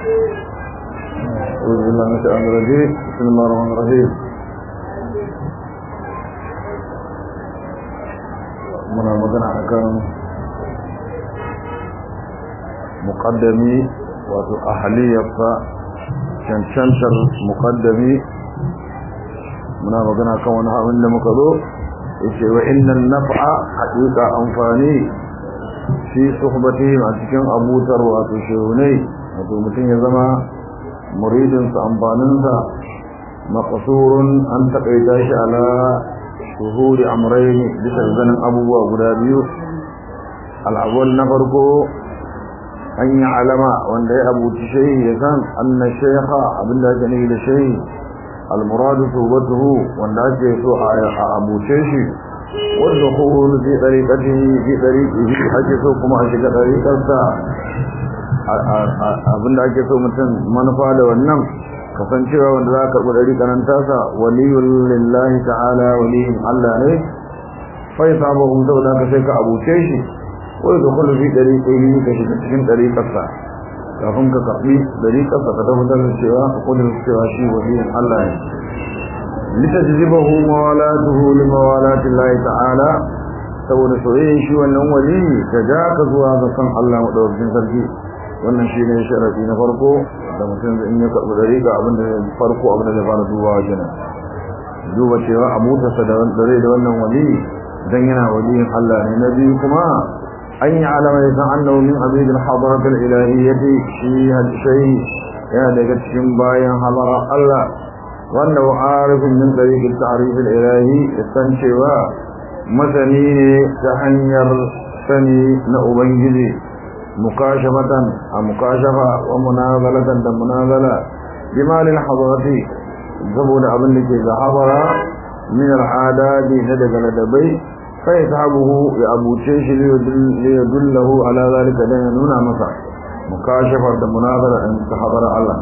أعوذ بالله من الشيطان الرجيم بسم الله الرحمن الرحيم muna magana akan muqaddami wato ahliyarsa cancantar muqaddami muna magana kan wani abin da muka zo yace wa innal naf'a haqiqa amfani fi suhbatihim a cikin abutar wato shehunai wato mutum ya zama muridinsa amfaninsa maqsurun an takaita shi ala shuhuri amrayn bisa zanin abubuwa guda biyu al'awwal na farko an yi alama wanda ya abuci shehi ya san anna shaykha abinda ake nufi da shehi almuradu tubatuhu wanda ake so a abuce shi wanda kuhulu fi ɗariƙatihi fi ɗariƙihi ake so kuma a shiga ɗariƙarsa abinda ake so mutum manufa da wannan kasancewa wanda za a karɓi ɗariƙa nan tasa waliyun lillahi ta'ala waliyin Allah ne fai sabon saboda ka sai ka abuce shi wai da kullu fi ɗariƙihi ka shiga cikin ɗariƙarsa kafin ka karɓi ɗariƙarsa ka tabbatar da cewa ka kudin cewa shi waliyin Allah ne litajzibahu mawalatuhu limawalati Allah ta'ala saboda soyayyen shi wannan wali ta ja ka zuwa ga kan Allah madaukakin sarki wannan shi ne sharadi na farko da mutum in ya karɓi dariƙa abin da farko abin da zai fara dubawa kenan duba cewa abutarsa da rai da wannan wali dan yana waliyin Allah ne na biyu kuma an yi alama ya san annahu min abidil hadarat al-ilahiyyati shi hadisai yana daga cikin bayan hadara Allah wanda arifin min tariq at-ta'rif al-ilahi san cewa masani ne ta hanyar sani na ubangiji mukashafatan a mukashafa wa munazalatan da munazala bimalin hadarati saboda abin da ke ga habara min al'adadi na daga ladabai fa yashabuhu ya abuce shi li yadullahu ala zalika dan ya nuna masa mukashafar da munazala in ta habara Allah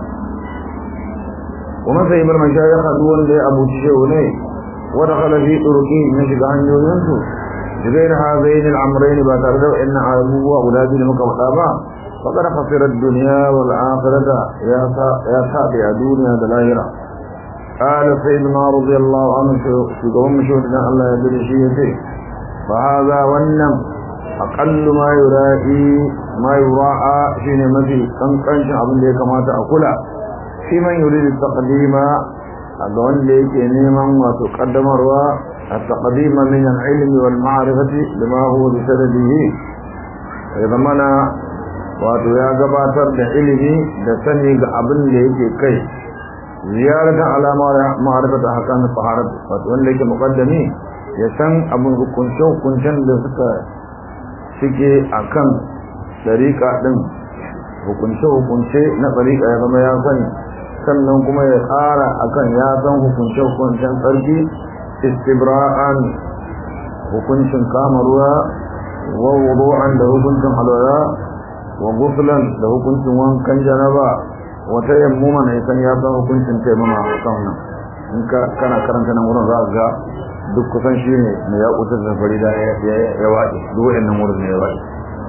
kuma sai bar mashayikh duwan da ya abuce shi ne wa dakhala fi turuqi na shiga hanyoyinsu غير هذين الأمرين باترد إن أبوه أولاد المكوحابا فقد خسر الدنيا والآخرة يا سابع دنيا دلائرة قال سيدنا رضي الله عنه في قوم شهدنا الله يدري شيئته فهذا والنم أقل ما يرائي ما يراعى شين مثل كان كان شعب ليك ما تأكل في من يريد التقديم أقول ليك نيما وتقدم الرواء التقديم من العلم والمعرفة لما هو بسببه إذا منا wato ya gabatar da ilimi da sani ga abin da yake kai ziyaratan alama ma'arifata hakan faharat wato wanda yake muqaddami ya san abin hukunce hukuncen da suka suke akan dariƙa din hukunce hukunce na dariƙa ya zama ya sani sannan kuma ya ƙara akan ya san hukunce hukuncen tsarki istibra'an hukuncin kama ruwa wa wudu'an da hukuncin alwala wa guslan da hukuncin wankan janaba wa tayammuman ya san ya san hukuncin taimama kan nan in ka kana karanta nan wurin za ka ga duk kusan shi ne na ya kutar da farida ya waɗe duk waɗannan wurin ne ya waɗe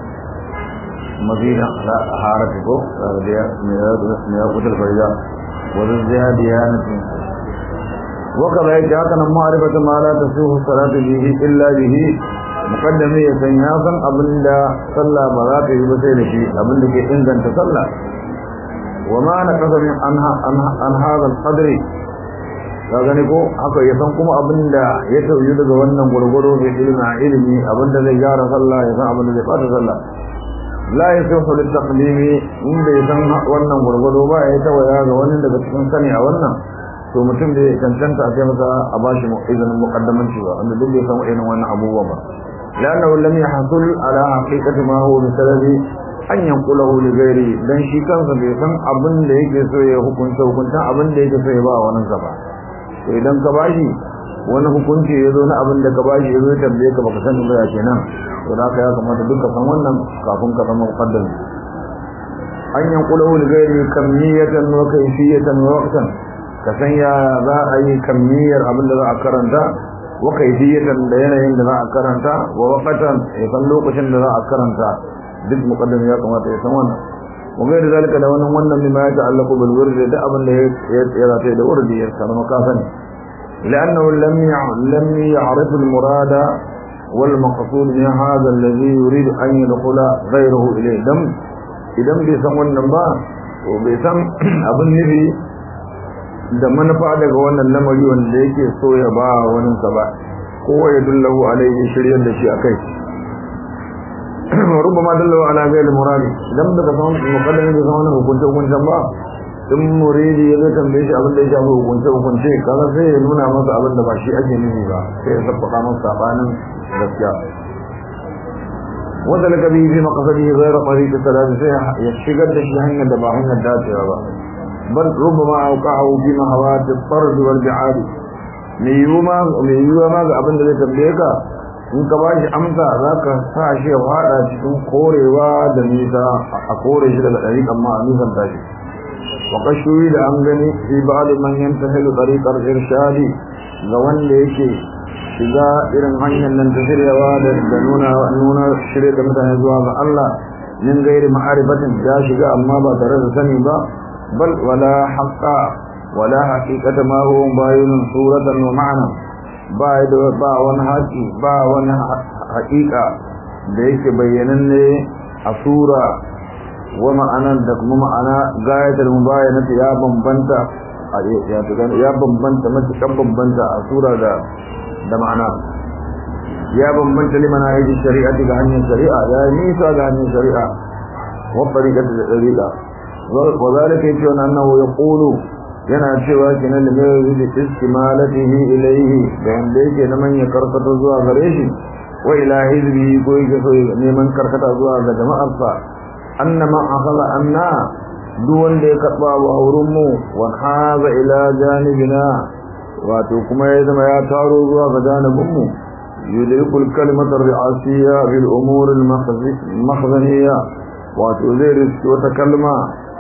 mazina la harata ko da ya ya kutar farida wa ziyadiyanatin وكذا يجاكنا معرفة ما لا تسوه الصلاة به إلا به مقدم يسنياسا أبن لا صلى بذاته بسيله أبن لكي إنزا تصلى وما نقص من عن هذا القدر gani ko haka ya san kuma abin da ya tauyi daga wannan gurguru da ilimi a ilimi abin da zai gyara sallah ya san abin da zai fata sallah la yasihu lit taqlimi inda ya san wannan gurguru ba ya tawaya ga wani daga cikin sani a wannan to mutum da ya cancanta a kai masa a bashi izinin muqaddamanci ba wanda duk bai samu irin wannan abubuwa ba لأنه لم يحصل على حقيقة ما هو بسبب أن ينقله لغيره dan shi kansa bai san abin da yake so ya hukunta hukunta abin da yake so ya ba wani sa ba to idan ka bashi wani hukunci ya zo na abin da ka bashi ya zo ya tambaye ka baka sani ba ya kenan to da haka ya kamata duka san wannan kafin ka zama muqaddam an yanqulahu lighairi kamiyatan wa kayfiyatan wa waqtan ka san ya za a yi kamiyar abin da za a karanta wa kaifiyatan da yanayin da za a karanta wa waqatan ya san lokacin da za a karanta duk muqaddam ya kamata ya san wannan وغير ذلك لو أن ون مما يتعلق بالورد ده أبن يراتي ده ورد يسر مكافني لأنه لم لم يعرف المراد والمقصود من هذا الذي يريد أن يدخل غيره إليه دم إذا بيسم ونبا وبيسم أبن نبي da manufa daga wannan lamari wanda yake so ya ba wani sa ba kowa ya dullahu alaihi shiryar da shi akai rubama dallahu ala ghairi muradi idan daga san mukaddami da zaman hukunce hukuncen ba in muridi ya zai tambaye shi abin da ya shafi hukunce hukunce kaga sai ya nuna masa abin da ba shi ake nufi ba sai ya sabbata masa sabanin gaskiya wanda laka bihi fi maqsadihi ghayra tariq salati sai ya shigar da shi hanyar da ba hanyar dacewa ba bal rubama auqa'u fi mahawat al-fard wal bi'ad me yiwuwa me yiwuwa ma ga abin da zai tambaye ka in ka bashi amsa zaka sa shi ya fada cikin korewa da nisa a kore shi daga dariƙan ma a nisan tashi وقد شهد an gani fi ba'd man yantahilu tariqar irshadi ga wanda yake shiga irin hanyar nan ta shiryawa da nuna nuna shirye da mutane zuwa ga Allah min gairi ma'arifatin ya shiga amma ba tare da sani ba bal wala haqqa wala haqiqata ma huwa bayinun suratan wa ma'na ba da ba wani haƙi ba wani haƙiƙa da yake bayyananne a sura wa ma'anan da kuma ma'ana gayatar mubayanati ya bambanta ya bambanta matukan bambanta a sura da da ma'ana ya bambanta liman ayyukan shari'ati ga hanyar shari'a ya nisa ga hanyar shari'a wa tariqati da tariqa wa zalika yace wa annahu yaqulu yana cewa kenan da mai yuzi istimalatihi ilayhi da yanda yake na manya karkata zuwa gare shi wa ila hizbi ko yake so neman karkata zuwa ga jama'arsa annama akhadha anna duk wanda ya karba wa auren mu wa haza ila janibina wato kuma ya zama ya taro zuwa ga janibin mu yudrikul kalimatu ri'asiyya bil umur al makhzaniyya wato zai riski wata kalma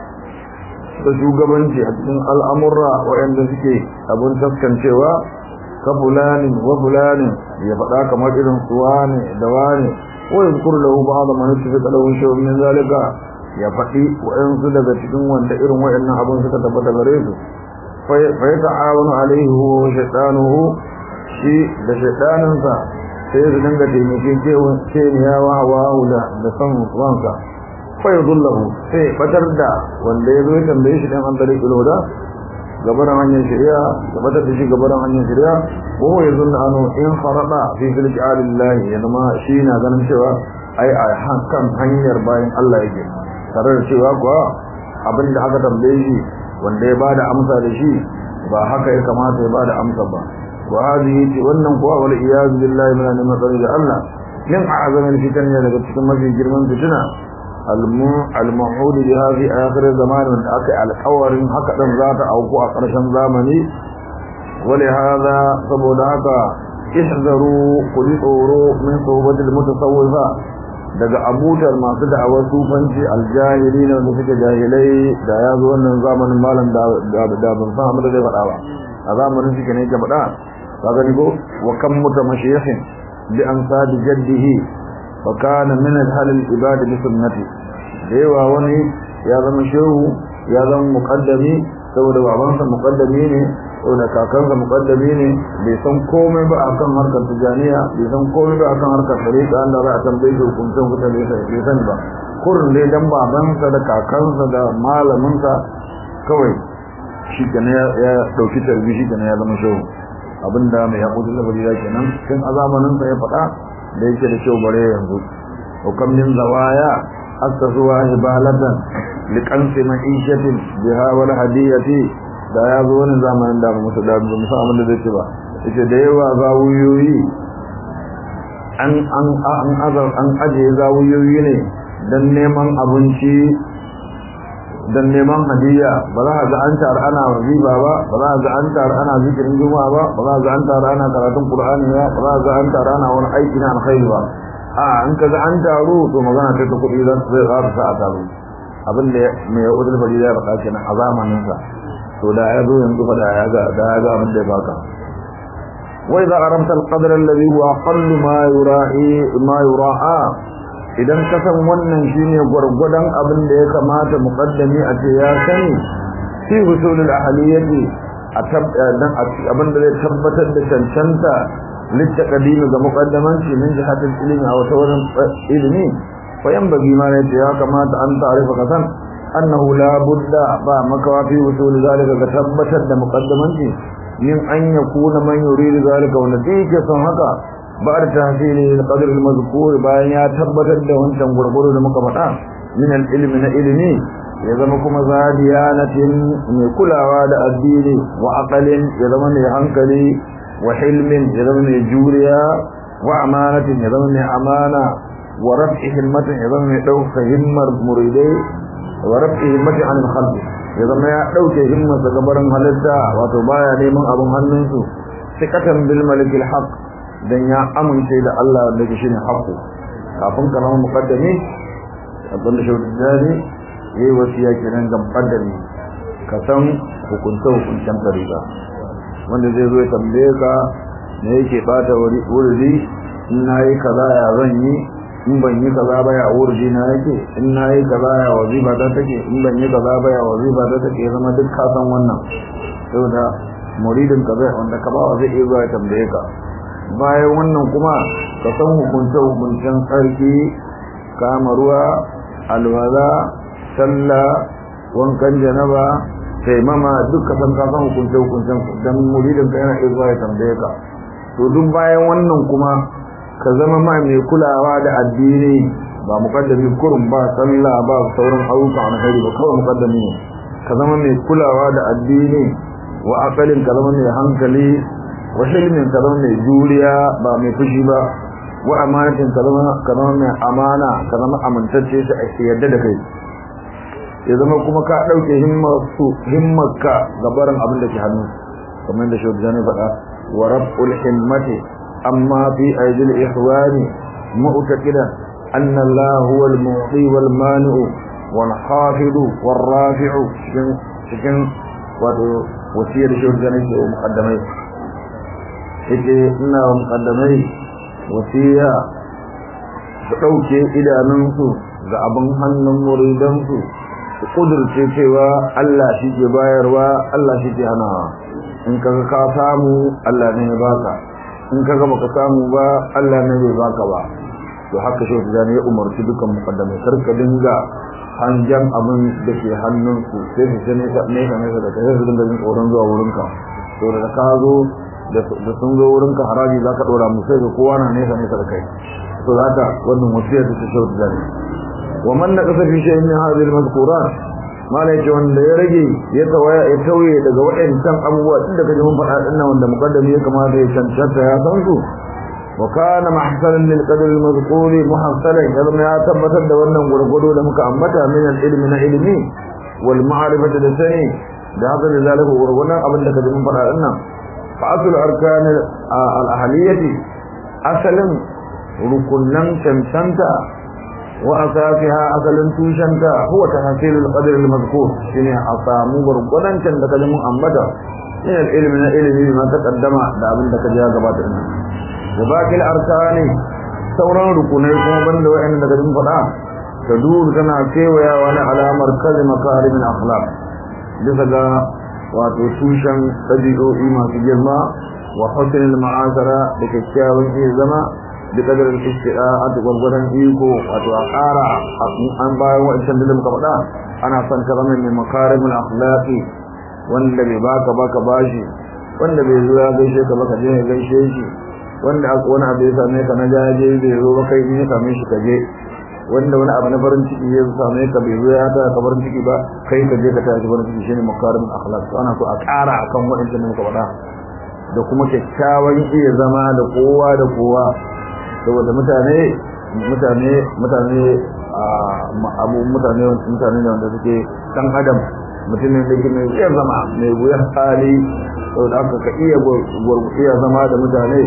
ta shugabanci a cikin al'amurra waɗanda suke abin taskancewa ka fulanin wa fulanin ya faɗa kamar irin su wane da wane ko ya zukuru lahu ba da manu tafi kalawun shi min zalika ya faɗi waɗansu daga cikin wanda irin waɗannan abin suka tabbata gare su fa ya ta'awanu alaihi wa shaytanuhu shi da shaytaninsa sai su dinga taimakin keniya wa hawa da da san wansa fa yadullahu sai batar da wanda ya zo ya tambaye shi dan an tare kiloda gabaran hanyar shari'a da batar da shi gabaran hanyar shari'a ko ya zunna anu in farada fi filki alillahi ya zama shi na ganin cewa ai a kan hanyar bayan Allah yake tare da cewa kuwa abin da aka tambaye shi wanda ya bada amsa da shi ba haka ya kamata ya bada amsa ba wa hadhihi wannan kuwa wal iyaz billahi min al-matsari da Allah min a'zamin fitan ne daga cikin mafi girman fitina al-mu'ud biha fi akhir zaman wanda aka alƙawarin haka dan za ta auku a ƙarshen zamani wali hada saboda haka ihzaru kulli tsoro min sohbatil mutasawwifa daga abutar masu da'awar sufanci aljahili na wanda suke jahilai da ya zo wannan zamanin malam da ban san abin da zai faɗa ba a zamanin suke ne ke faɗa ka gani ko wa kan muta mashiyahin bi an sadi jaddihi fa kana min al ibadi bi sunnati da yawa wani ya zama shehu ya zama muqaddami saboda babansa muqaddami ne saboda kakansa muqaddami ne bai san komai ba akan harkar tijaniya bai san komai ba akan harkar tariqa Allah za a tambaye shi hukuncin mutane sai bai sani ba kurin dai dan babansa da kakansa da malaminsa kawai shi kenan ya dauki tarbi shi kenan ya zama shehu abinda mai haƙuri da bari kenan tun a zamanin sa ya faɗa da yake da shehu bare yanzu hukam min zawaya asasuwa ibalatan liqansi ma'ishatin biha wal hadiyati da ya zo wani zamanin da ba musu da musu abin da zai ce ba yace da yawa zawuyoyi an an an azar an aje zawuyoyi ne dan neman abinci dan neman hadiya ba za ga an tar ana waziba ba ba za ga an tar ana zikirin juma'a ba ba za ga an tar ana karatun qur'ani ba ba za ga an tar ana wani aiki na alkhairi ba a an kaga an taru to magana ta kuɗi zan zai ƙara sa a taru abin da mai udul bari ya faɗa kenan a zamanin sa to da ya zo yanzu fa da ya ga da ya ga abin da ya baka wa idza aramta al-qadra alladhi huwa aqallu ma yura'i ma yura'a idan ka san wannan shine gwargwadon abin da ya kamata muqaddami a ce ya sani fi husulul ahliyati a dan abin da zai tabbatar da cancanta littaqadimi ga muqaddamanci min jihatil ilmi a wata wurin ilmi fa yanbaghi ma ne ya kamata an ta'rifa kasan annahu la budda ba makawa fi husul zalika ga tabbatar da muqaddamanci min an yakuna man yuridu zalika wa nadike son haka بعد تحصيل القدر المذكور bayan ya tabbatar da wancan gurguru da muka faɗa min al-ilmi na ilimi ya zama kuma zadiyanatin mai kulawa da addini wa aqalin ya zama mai hankali wa hilmin ya zama mai juriya wa amanatin ya zama mai amana wa raf'i himmatin ya zama mai ɗauka himmar muridai wa raf'i himmatin an khalq ya zama ya ɗauke himmarsa gabarin halitta wato baya neman abin hannunsu sikatan bil malikil haqq dan ya amince da Allah wanda ke shine haƙo kafin ka zama muqaddami abin da shaudu dani yayi wasiya kenan ga muqaddami ka san hukunta hukuncen tariqa wanda zai zo ya tambaye ka me yake bata wuri in nayi kaza ya zan yi in ban yi kaza ba ya wurji na yake in nayi kaza ya wazifa ta take in ban yi kaza ba ya wazifa ta take zama duk ka san wannan saboda muridin ka zai wanda ka ba zai iya zuwa ya tambaye ka bayan wannan kuma ka san hukunce-hukuncen tsarki kama ruwa alwala sallah wankan janaba taimama duk ka san ka san hukunce-hukuncen don muridin ka yana iya ya tambaye ka to duk bayan wannan kuma ka zama ma mai kulawa da addini ba mukaddami kurum ba sallah ba sauran ayyuka na hari ba kawai mukaddami ne ka zama mai kulawa da addini wa akalin ka zama mai hankali wa hilmin ka zama mai juriya ba mai fushi ba wa amanatin ka zama ka zama mai amana ka zama amintacce shi a yadda da kai ya zama kuma ka dauke himmarsu himmarka ga barin abin da ke hannu kamar da shi ne faɗa wa rabbul himmati amma fi aidil ihwani mu'taqidan anna Allah huwa al-mu'ti wal mani'u wal hafidu wal rafi'u cikin wato wasiyar shi ne ke muqaddamai yake ina wa mukaddamai wasiya su ɗauke idanunsu ga abin hannun muridansu su ƙudurce cewa Allah shi ke bayarwa Allah shi ke hanawa in kaga ka samu Allah ne ya baka in kaga baka samu ba Allah ne bai baka ba to haka shi da ya umarci dukan mukaddamai karka dinga hanjan abin da ke hannunsu sai su ne ka ne ka ne da kai su dinga jin tsoron zuwa wurinka to da ka zo da sun zo wurin ka haraji za ka ɗora musu ga kowa na nesa nesa da kai to za ka wannan wasiyar da ta shautu da ne wa man na kasa fi shayin min hadhihi al-mazkurat mala yace wanda ya rage ya tawaya ya tauye daga waɗancan abubuwa tun da kaje mun faɗa din nan wanda muqaddami ya kamata ya cancanta ya san su wa kana mahsanan lil qadr al-mazkur muhassalan ya zama ya tabbatar da wannan gurgudu da muka ambata min al-ilmi na ilmi wal ma'rifati da sani da haka da zalika gurgudan abin da kaje mun faɗa din nan فأصل أركان الأهلية أصل ركنا شمسنتا وأساسها أصل توشنتا هو تحصيل القدر المذكور شنو أصامو بركنا شنتا كلمة أمتا من العلم من العلم ما تقدم دابن دك جاء قبات وباقي الأركان sauran rukunai kuma banda wa'anda daga cikin fada ta duru tana kewaya wani alamar kalli makarimin akhlaq bisa ga wato tushen ɗabi'o'i masu girma wa husnul ma'asara da kyakkyawan iya zama da kadarin isti'a a gwargwadon iko wato a ƙara an bayan wa'ancan da muka faɗa ana son ka zama mai makarimul akhlaqi wanda bai baka baka bashi wanda bai zo ya gaishe ka baka je ya gaishe shi wanda wani abu ya same ka na jaje bai zo ba kai ne same shi ka je wanda wani abu na farin ciki ya same ka bai zo ya ta ka farin ciki ba kai ka je ka tashi farin ciki shine makarim akhlaq to ana so a ƙara akan waɗannan muka faɗa da kuma kyakkyawan iya zama da kowa da kowa saboda mutane mutane mutane abu mutane mutane ne wanda suke dan adam mutumin da mai iya zama mai wuyar hali saboda haka ka iya iya zama da mutane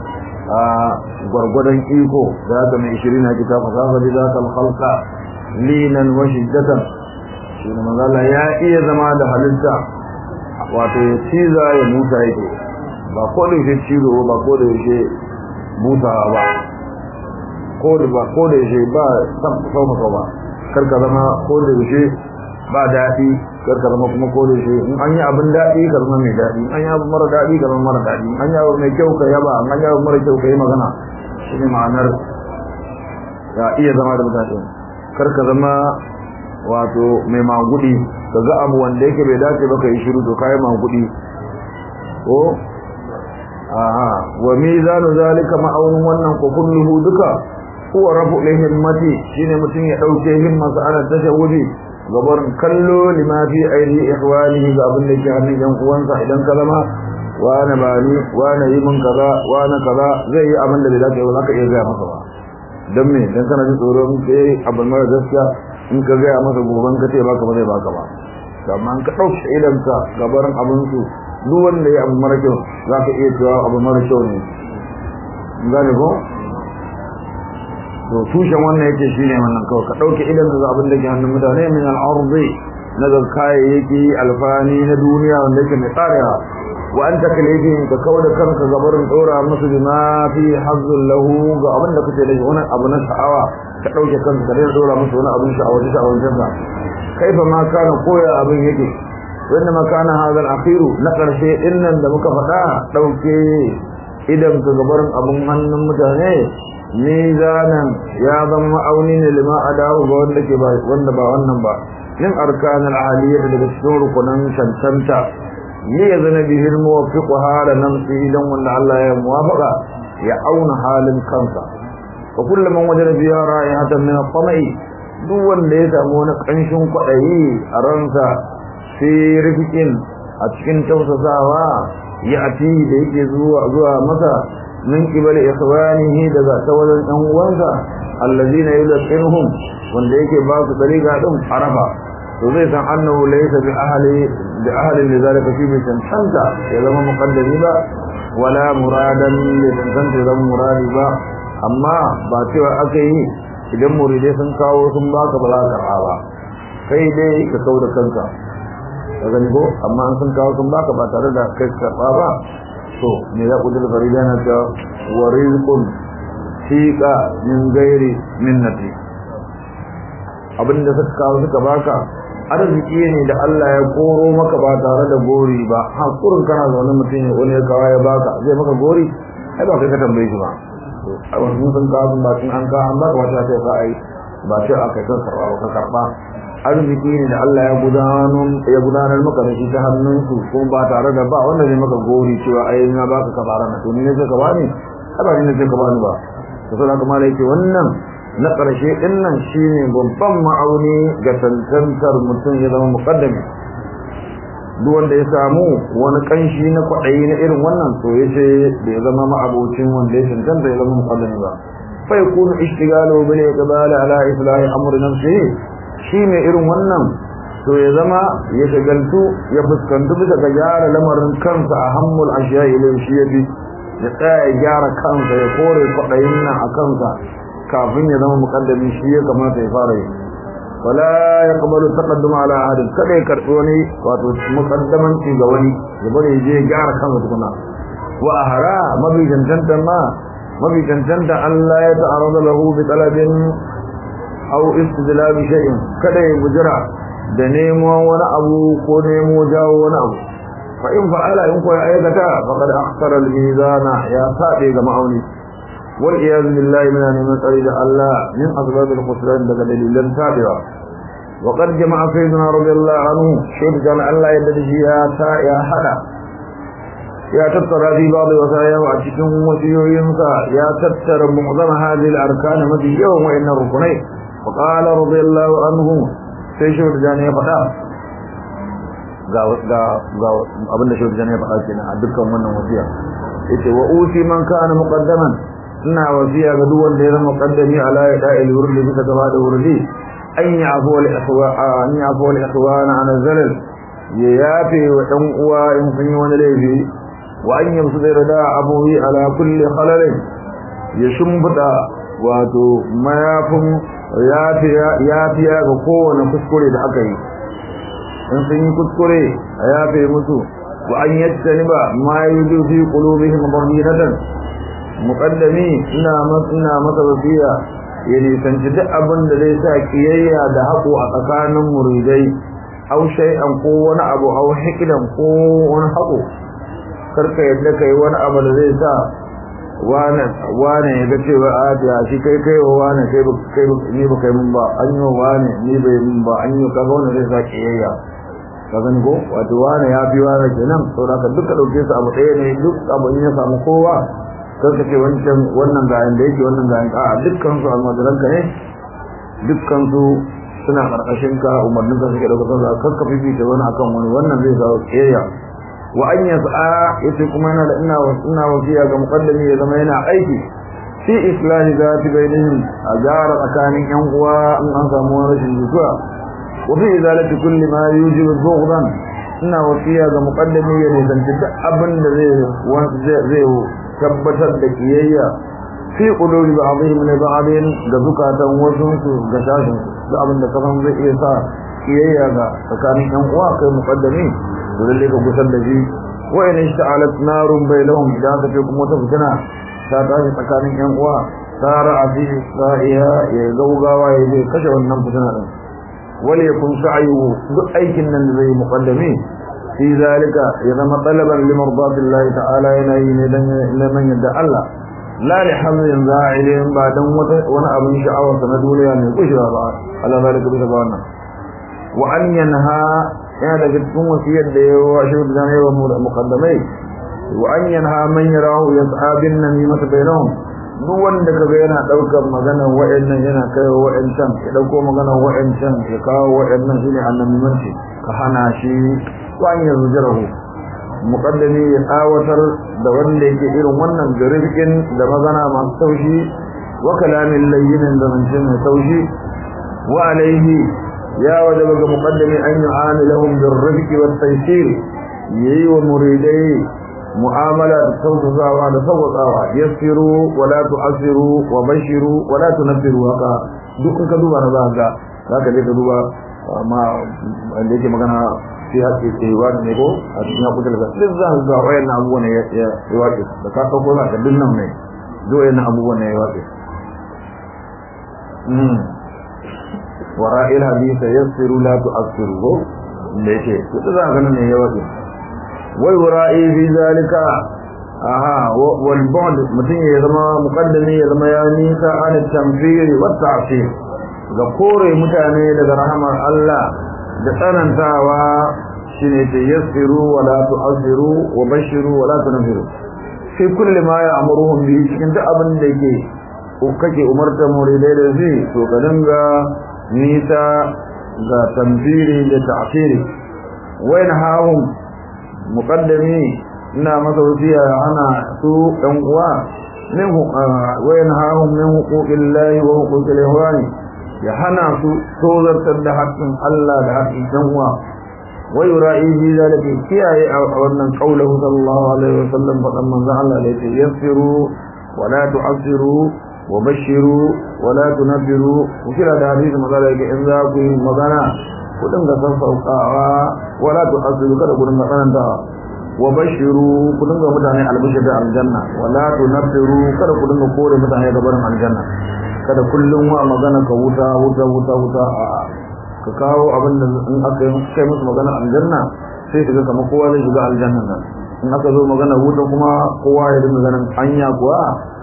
a gwargwadon iko da haka mai shirin na kita fasafa da za ka halka linan wa shiddatan shi ne mazala ya iya zama da halitta wato ya ciza ya musa yake ba ko da yake cizo ba ko da yake busawa ba ko da ba ko da yake ba san sau maka ba kar ka zama ko da yake ba daɗi kar ka zama kuma ko da yake in an yi abin daɗi ka zama mai daɗi an yi abin mara daɗi ka zama mara daɗi an yi abin mai kyau ka yaba an yi abin mara kyau ka yi magana shi ne ma'anar ya iya zama da mutane kar ka zama wato mai magudi ka ga abu wanda yake bai dace ba ka yi shiru to kai magudi ko aha wa mizanu zalika ma'aunun wannan ko kulluhu duka huwa rafu himmati shine mutum ya dauke himmarsa ana tashawudi gabar kallo lima fi aidi ihwanihi ga abin da ke hannun yan uwansa idan ka zama wani bani wani yi min kaza wani kaza zai yi abin da bai dace ba za ka iya gaya masa ba don me dan kana ji tsoro in kai abin mara gaskiya in ka gaya masa goban ka ce baka ba zai baka ba amma ka ɗauke idanka gabarin abin su duk wanda ya abu mara kyau za ka iya cewa abu mara kyau ne gane ko to tushen wannan yake shine wannan kawai ka ɗauke idan ka abin da ke hannun mutane min al'arzi na ga kayayyaki alfani na duniya wanda yake mai tsarewa wa anta kalifin ka kawo da kanka gabarin ɗora musu bima fi hazzun lahu ga abin da kuke da shi wani abu na sha'awa ka ɗauke kanka ka daina ɗora musu wani abin sha'awa ta sha'awar jinka kaifa ma kana koya abin yake wanda ma kana hadal akhiru na ƙarshe innan da muka faɗa ɗauke idan ka gabarin abin hannun mutane mizanan ya zama ma'auni ne lima adahu ga wanda ke ba wanda ba wannan ba min arkanul aliyya daga cikin rukunan cancanta ne ya zana bihir muwaffiqu hala namsi idan wanda Allah ya muwafaqa ya auna halin kansa wa kullu man wajada fiha ra'ihatan min at-tama'i duk wanda ya samu wani kanshin kwadayi a ransa sai rifikin a cikin tausasawa ya ati da yake zuwa zuwa masa min qibal ikhwanihi daga tawadan ɗan uwansa allazina yulqinuhum wanda yake ba su dariga din arafa to zai san annahu laysa bi ahli bi ahli lidhalika fi tantanta ya zama muqaddami ba wala muradan li tantanta ya zama muradi ba amma ba cewa aka yi idan muridai sun kawo sun baka ba za ka ba kai dai ka kauda kanka ka gani ko amma an sun kawo sun baka ba tare da kai karba ba to me za ku da farida na ta wa rizqun fiqa min ghairi minnati abinda suka kawo suka baka arziki ne da Allah ya koro maka ba tare da gori ba hakurin kana zaune mutum ya wani ya kawo ya baka zai maka gori ai ba kai ka tambaye shi ba to a wasu sun kawo ba tun an kawo an baka wata sai ka ai ba sai aka kan karba ba ka karba arziki ne da Allah ya gudanar ya gudanar maka da shi ta hannunsu kuma ba tare da ba wanda zai maka gori cewa ai na baka kafara na to ni ne sai ka bani ai ba ni ne sai ka bani ba to sai kuma lai ce wannan na ƙarshe din nan shine babban ma'auni ga tantantar mutum ya zama muqaddami duk wanda ya samu wani kanshi na kwaɗayi na irin wannan to yace da ya zama ma'abocin wanda ya tantanta ya zama muqaddami ba fa yakunu ishtigalu bil iqbal ala islahi amri nafsihi shi mai irin wannan to ya zama ya shagaltu ya fuskantu bisa ga gyara lamarin kansa a hammul ashiya ilai shi ya bi ya tsaya ya gyara kansa ya kore kwaɗayin nan a kansa kafin ya zama mukaddami shi ya kamata ya fara yi wala ya kamalu taqadduma ala ahadin kada ya karɓi wani wato mukaddamanci ga wani ya bari ya je ya gyara kansa tukuna wa ahara mabi cancanta ma mabi cancanta Allah ya ta'arada lahu bi talabin aw istidlal shay'in kada ya bujira da nemo wani abu ko nemo jawo wani abu fa in fa'ala in ko ya aikata faqad akhsara al-mizana ya sabe ga ma'auni wal iyaz billahi min an tsari da Allah min asbab al-khusran daga dalilan sabewa wa qad jama'a sayyidina radiyallahu anhu shayd kana Allah yadda shi ya ta ya hada ya tattara fi ba'd wasaya a cikin wasiyoyinsa ya tattara mu'zama hadhihi al-arkan mafi yawan wa'annan rukunai فقال رضي الله عنه sai shi da ya faɗa ga ga ga abin da shi da ya faɗa kenan a dukkan wannan wasiya yace wa uti man kana muqaddaman ina wasiya ga duk wanda ya zama muqaddami ala da'il wurdi bisa gaba da wurdi an yafu wal ikhwa an yafu wal ikhwana an zalal ya yafe wa dan uwa in sun yi wani laifi wa an yamsu da rada abuwi ala kulli khalalin ya shumbuda wato mayafin yafiya ga kowane kuskure da aka yi in sun yi kuskure a yafe musu wa an yadda ni ba ma yi fi qulubihim baghiratan muqaddami ina ina masa wasiya ya nisanci duk abin da zai sa kiyayya da haƙo a tsakanin muridai au shay'an ko wani abu au hikidan ko wani haƙo karka yadda kai wani abu da zai sa wane wane ya ga cewa a ya shi kai kai wa wane kai ba kai ni ba kai mun ba an yi wa wane ni bai mun ba an yi kaga wannan zai sa kiyayya ka gani ko wato wane ya fi wane kenan saboda ka duka dauke su abu ɗaya ne duk abu in ya samu kowa kar ka ce wancan wannan ga da yake wannan ga a dukkan su almajiran ka ne dukkan su suna karkashin ka umarnin ka suke dauka sallah kar ka fifita wani akan wani wannan zai kawo kiyayya wa an yas'a yace kuma yana da ina ina wasiya ga muqaddami ya zama yana aiki fi islahi zati bainihim a gyara tsakanin yan uwa in an samu wani rashin jituwa wa fi izalati kulli ma yujibu bughdan ina wasiya ga muqaddami ya nisanci duk abin da zai zai tabbatar da kiyayya fi qulubi ba'dihim li ba'din da zukatan wasu su ga shashin da abin da kafan zai iya sa kiyayya ga tsakanin yan uwa kai muqaddami to lalle ka gusar da shi wa in ishta'alat narun bainahum idan ka ce kuma ta fitina ta tashi tsakanin yan uwa tara a fi sa'iha ya gaugawa ya je kashe wannan fitina din wal yakun sa'yuhu duk aikin nan da zai muqaddami fi zalika ya zama talaban li mardatillahi ta'ala yana yi ne dan neman yadda Allah la li hamlin za'ilin ba dan wani abin sha'awar na duniya mai kushewa ba Allah zalika bisa ga wannan wa an yanha yana daga cikin wasiyar da ya wa shi da ya wa muqaddamai wa an yanha man yarahu yas'a bin namimata bainahum duk wanda kaga yana daukar maganar wa'annan yana kai wa'ancan ya dauko maganar wa'ancan ya kawo wa'annan shine annamimanci ka hana shi wa an yazjarahu muqaddami ya tsawatar da wanda yake irin wannan garifin da magana masu taushi wa kalamin layyin da zance mai taushi wa alaihi ya wajaba ga muqaddami an yu'amilahum birrifqi wat taysir yayi wa muridai mu'amala da tausasawa da sauƙaƙawa yassiru wa la tu'assiru wa bashiru wa la tunfiru haka duk ka duba na za ga zaka je ka duba amma wanda yake magana fi haƙƙi tsewa da ne ko a cikin haƙƙi da duk za ka ga wayan abubuwan ya ya waƙe da ka ɗauko za ka duk nan ne duk wayan abubuwan ya waƙe ورائل حديث يسر لا تؤثره ليش كذا كان ne ya waje wai wara'i fi zalika aha wal bu'd mutun ya zama muqaddami ya zama ya nisa an tamfir wa ta'fir ga kore mutane daga rahamar Allah da tsanantawa shine ta yassiru wa la tu'assiru wa bashiru wa la tunfiru fi kulli ma ya'muruhum bi cikin duk abin da yake kake umarta muridai da shi to ka dinga nisa ga tambiri da ta'firi wayan hahum muqaddami ina masa wasiya ana su dan uwa min wayan hahum min huquqillahi wa huquqil ihwani ya hana su tozartar da haƙƙin Allah da haƙƙin dan uwa wa yura'i bi zalika kiyaye a wannan qaulahu sallallahu alaihi wasallam fadan manzo Allah da yake yassiru wa la tu'assiru wa bashiru wala tunabbiru kira da hadisi magana yake in za ku yi magana ku dinga sassauƙawa wala tu'assiru kada ku dinga tsananta wa bashiru ku dinga mutane albishir da aljanna wala tunabbiru kada ku dinga kore mutane ga barin aljanna kada kullum wa magana ka wuta wuta wuta wuta a ka kawo abin da in aka yi kai musu magana aljanna sai ka ga kamar kowa zai shiga aljanna nan in aka zo magana wuta kuma kowa ya dinga ganin anya kuwa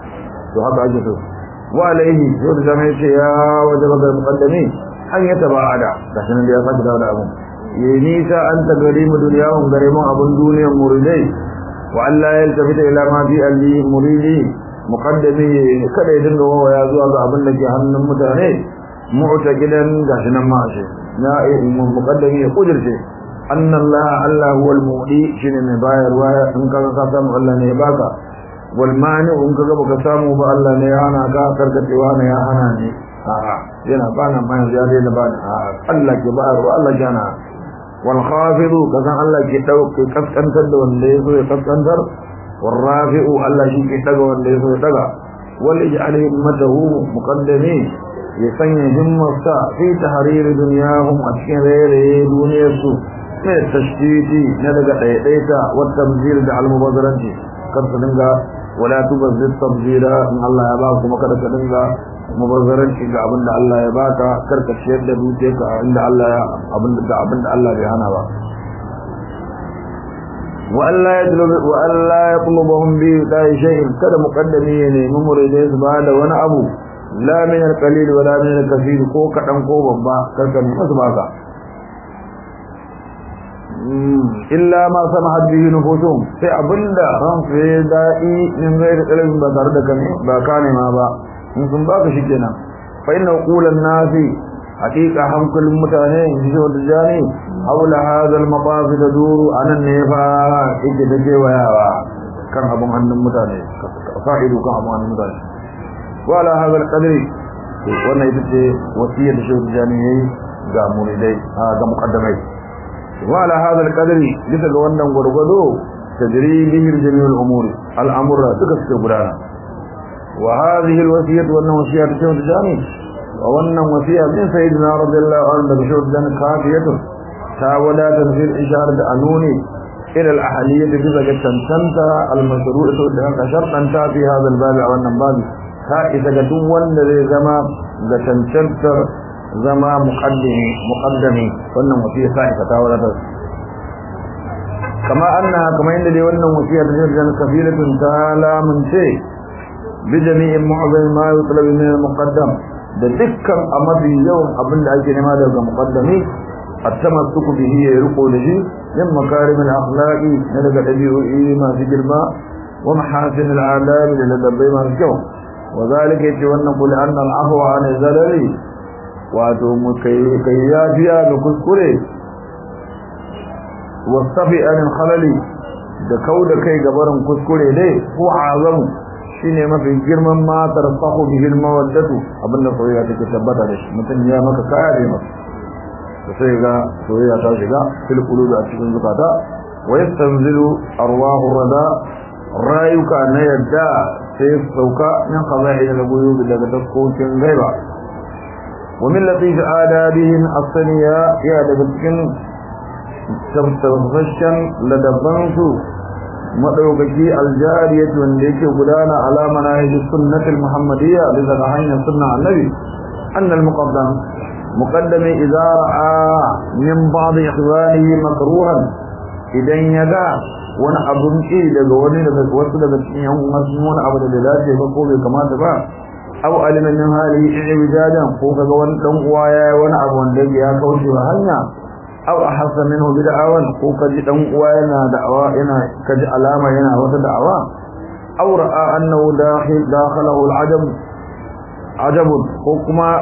to haka ake so wa alaihi yau da zama yace ya wajaba ga muqaddami an ya tabada gashi nan da ya saki dawo da abun yi nisa an ta gari mu duniyahum gare mu abun duniyar muridai wa Allah ya tafita ila ma fi alli muridi muqaddami kada ya dinga wawa ya zuwa ga abin da ke hannun mutane mu'taqidan gashi nan ma shi na muqaddami ya kudirce anna Allah Allah huwa al-mu'ti shine mai bayarwa in ka ka samu Allah ne ya baka wal mani in ka baka samu ba Allah ne ya hana ka karkacewa ne ya hana ne a'a yana bana bayan ya dai da bana a'a Allah ke bayarwa Allah ke hana wal khafidu kazan Allah ke dauke kaskantar da wanda ya so ya kaskantar wal rafi'u Allah shi ke daga wanda ya so ya daga wal ij'al himmatahu muqaddami ya sanya himmarsa fi tahrir dunyahum a cikin rayaye duniyarsu ne tashdidi na daga ɗaiɗaita wa tamzir da almubazzaranci kar su dinga wala tubazzir tabzira in Allah ya baka kuma kada ka dinga mubazzaranci ga abin da Allah ya baka karka ciyar da dukiyarka inda Allah ya abin da abin da Allah bai hana ba wa Allah ya tulubu wa Allah ya tulubuhum bi dai shay'in kada muqaddami ya nemi muridai su ba da wani abu la min al-qalil wa la min al-kathir ko kadan ko babba karka nemi su baka illa ma samahat bihi nufusuhum sai abinda ran su ya da'i min gairi qalbin ba tare da kane ba kane ma ba in sun baka shikenan fa inna qulan nasi haqiqa hankulin mutane shi da jani haula hadha al-maqasid taduru anan ne fa yake da kewayawa kan abun hannun mutane fa'idu kan abun hannun mutane wala hadha al-qadri wannan ita ce wasiyar da shi da jani yayi ga muridai ga muqaddamai وعلى هذا القدر لتga wannan gurgudo tajri bihi jami' al-umur al-amr suka gudana wa hadhihi al-wasiyah wannan wasiyah ta shawar jami wa wannan wasiyah min sayyidina radiyallahu anhu da shawar jami kafiyatu ta wadata fil isharat da anuni ila al-ahliyyah bisa ga tantanta al-mashru'atu da aka shartanta fi hadha al-bab wa wannan babi ta isa ga duk wanda zai zama ga tantantar zama muqaddimi muqaddami wannan wasiya sai ta tawara kama anna kama inda dai wannan wasiya da jirgin kafilatun ta'ala mun ce bi jami'in mu'azzam ma yutlab min al-muqaddam da dukkan amadi yawan abin da ake nema daga muqaddami at-tamassuku bihi ya riko da shi min makarim al-akhlaqi na daga dabi'o'i masu girma wa mahasin al-adab da ladabbai masu kyau wa zalika yace wannan kulli anna al-afwa an zalali wato mu kai yafiya ga kuskure wasafi anin khalali da kau da kai gabarin kuskure dai ko azamu shine mafi girman matar sahu bihil mawaddatu abinda soyayya take tabbata da shi mutum ya maka kaya da maka to sai ga soyayya ta shiga fil qulubi a cikin zukata wa yastanzilu arwahu rada rayuka na yadda sai sauka min khaza'il al-ghuyub daga daskokin gaiba ومن لطيف آدابهم الصنية يا دبتكن تفتفشن لدبنسو مدوكي الجارية وانديك قدانا على مناهج السنة المحمدية لذلك حين سنة النبي أن المقدم مقدم إذا رأى من بعض إخوانه مكروها إذن يدع wani abun ki daga wani daga wasu daga cikin yan wasu wani abu da bai dace ba ko bai kamata ba aw alima min halihi ijadan ko kaga wani dan uwa yayi wani abu wanda ya kauce wa hanya aw ahassa minhu bid'awan ko kaji dan uwa yana da'awa yana kaji alama yana wata da'awa aw ra'a annahu dakhil dakhalahu al'ajab ajab ko kuma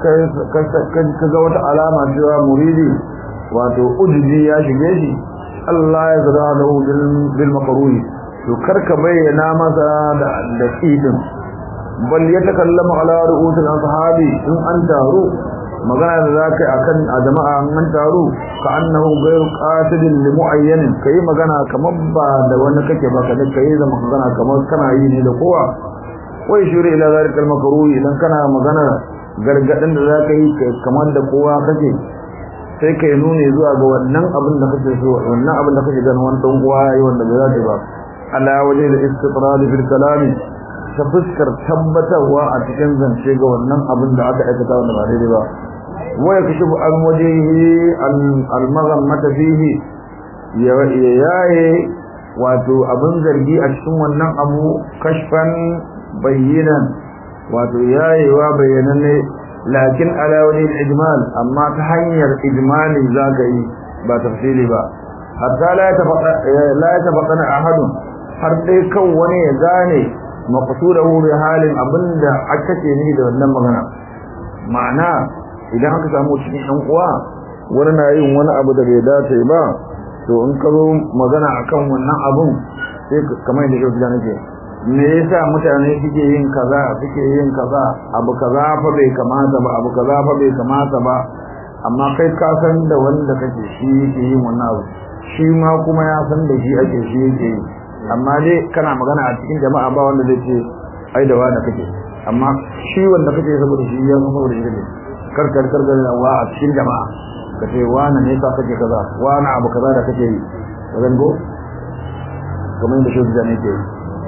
kaga wata alama cewa muridi wato ujubi ya shige shi Allah ya zara lahu bil makruhi to karka bayyana masa da da idin bal ya takallamu ala ru'usul ashabi in an taru magana da zakai akan a jama'a an taru ka annahu ghayru qasidin li mu'ayyan kai magana kamar ba da wani kake ba ka kai da magana kamar kana yi ne da kowa wai shuri ila zalikal makruhi idan kana magana gargadin da zaka yi kamar da kowa kake sai kai nuni zuwa ga wannan abin da kake so wannan abin da kake ganin wani dan uwa yayi wanda bai zata ba ala waje da istitrad fil kalami ta fuskar tabbatarwa a cikin zance ga wannan abin da aka aikata wanda ba daidai ba wa yakshifu an wajhihi al maghammata fihi ya yaye wato abin zargi a cikin wannan abu kashfan bayyinan wato yayewa bayyananne lakin ala wani ijmal amma ta hanyar ijmali zaka yi ba tafsiri ba hatta la tafaqa la tafaqana ahadun har dai kan wani ya gane maqsudahu bi halin abinda aka ce ni da wannan magana ma'ana idan aka samu cikin ɗan uwa wani na yin wani abu da bai dace ba to in ka zo magana akan wannan abun sai kamar yadda yau da nake me yasa mutane suke yin kaza suke yin kaza abu kaza fa bai kamata ba abu kaza fa bai kamata ba amma kai ka san da wanda kake shi yake yin wannan abu shi ma kuma ya san da shi ake shi yake yi amma dai kana magana a cikin jama'a ba wanda zai ce ai da wanda kake amma shi wanda kake saboda shi ya san saboda shi kake karkar karkar da wa a cikin jama'a ka ce wani ne ka kake kaza wani abu kaza da kake yi ka zango kamar yadda shi da ne ke yi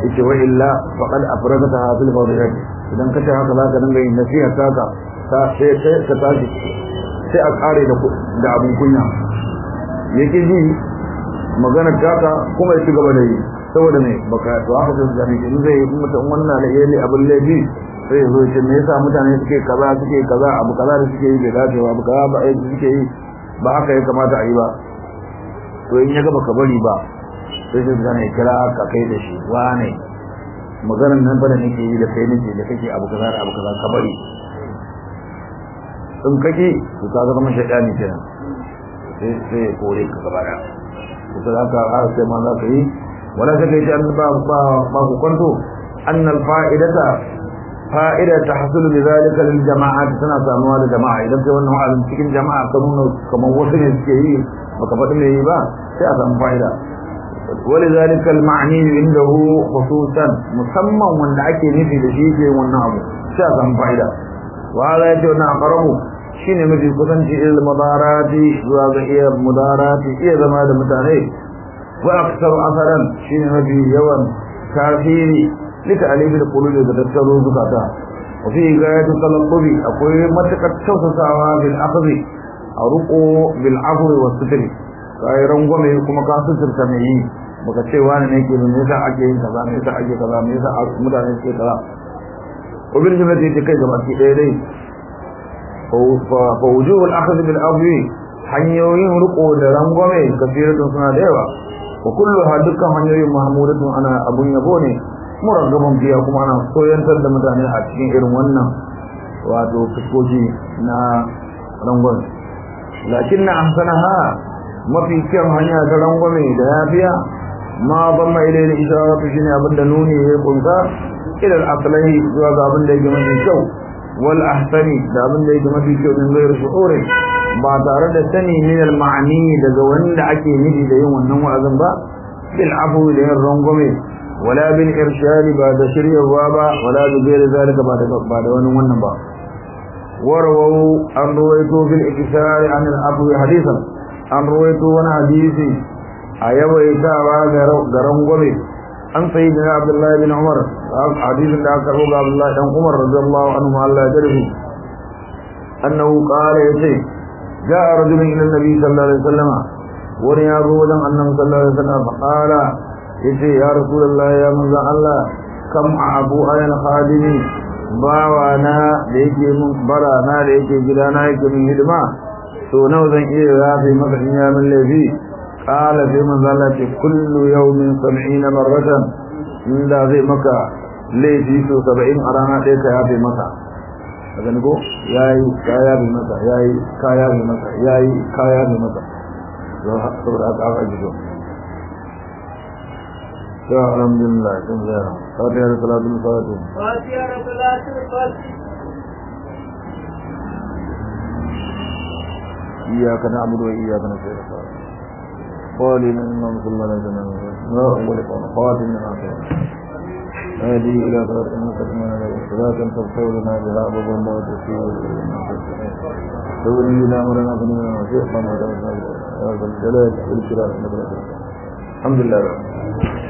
yace wa illa faqad afragata fil fadilat idan ka ce haka zaka dinga yin nasiha taka ta sai sai ka tashi sai a kare da da abun kunya yake ji magana taka kuma ya ci gaba da yi saboda me baka to haka sai da in zai yi mutum wannan da yayi abin laifi sai zo ce me yasa mutane suke kaza suke kaza abu kaza da suke yi bai dace ba abu kaza ba ai suke yi ba haka ya kamata a yi ba to in ya ga baka bari ba sai sai zane kira ka kai da shi wane maganar nan bane nake yi da kai nake da kake abu kaza da abu kaza ka bari in kake to ka ga kamar shaidani kenan sai sai kore ka gaba da to sai haka har sai ma za ka yi wala sai kai an ba ba ba ku kwanto annal fa'idata fa'ida tahsulu bi zalika lil jama'at tana samuwa da jama'a idan kai wannan wa'azin cikin jama'a ka nuna kamar wasu ne suke yi baka faɗi me yi ba sai a samu fa'ida ولذلك المعني عنده خصوصا مسمى وان ake nufi da shi ke wannan abu sai a samu fa'ida wa hada yace wannan aqrabu shine mafi kusanci ilal mudarati zuwa ga iya mudarati iya zama da mutane wa aktsar asaran shine mafi yawan tasiri lika alibi da qulubi da tattaro zukata wa fi gayatu talabbi akwai matakar tausasawa bil akhdhi a ruqo bil afwi was sitri kai rangwame kuma ka suturta mai yi baka ce wani ne ke me yasa ake yin kaza me yasa ake kaza me yasa mutane suke kaza ubin jimati ta kai gaba ki ɗaya dai fa wujuhul akhd bil afwi hanyoyin riko da rangwame kafiratun suna da yawa wa kulluha dukkan hanyoyin mahmudatun ana abun yabo ne muraggaban biya kuma ana soyantar da mutane a cikin irin wannan wato fuskoki na rangwame lakin na ahsanaha mafi kyan hanya ta rangwame da yafiya ma ban mai da isharatu shine abin da nuni ya kunsa ila al-aslahi zuwa ga abin da yake mafi kyau wal ahsani da abin da yake mafi kyau din gairu shu'uri ba tare da sani min al-ma'ani daga wanda ake nufi da yin wannan wa'azin ba bil afu da yin rangwame wala bil irshad ba da shiryarwa ba wala da gairi zalika ba da ba da wani wannan ba warwau an ruwaito bil ikisari an al-afu hadisan an ruwaito wani hadisi a yawaitawa ga rangwame an sayi da abdullahi bin umar hadisin da aka karbo ga abdullahi dan umar radiyallahu anhu Allah ya jarfi annahu qala yace jaa rajulun ila nabi sallallahu alaihi wasallam wani ya zo wajen annabi sallallahu alaihi wasallam fa qala yace ya rasulullahi ya manzo Allah kam abu ayal khadimi bawa na da yake mun bara na da yake gidana yake min hidima to nawa zan iya yafi maka in ya min laifi qala sai man zalla ce kullu yawmin 70 marratan inda zai maka laifi so 70 a rana ɗaya ka yafi maka kaga ni ko yayi ka yafi maka yayi ka yafi maka yayi ka yafi maka to saboda haka aka ji to to alhamdulillah kun da fatiha da salatul fatih fatiha da salatul fatih إياك نعبد وإياك نستعين قالين إنهم صلى الله عليه وسلم لا أول قول خاتم من آخر هذه إلى صراط المستقيم صراط تغفر لنا بها أبو الله وتسير تولينا أمرنا فننا وشيخنا وتوفنا يا ذا الجلال والإكرام الحمد لله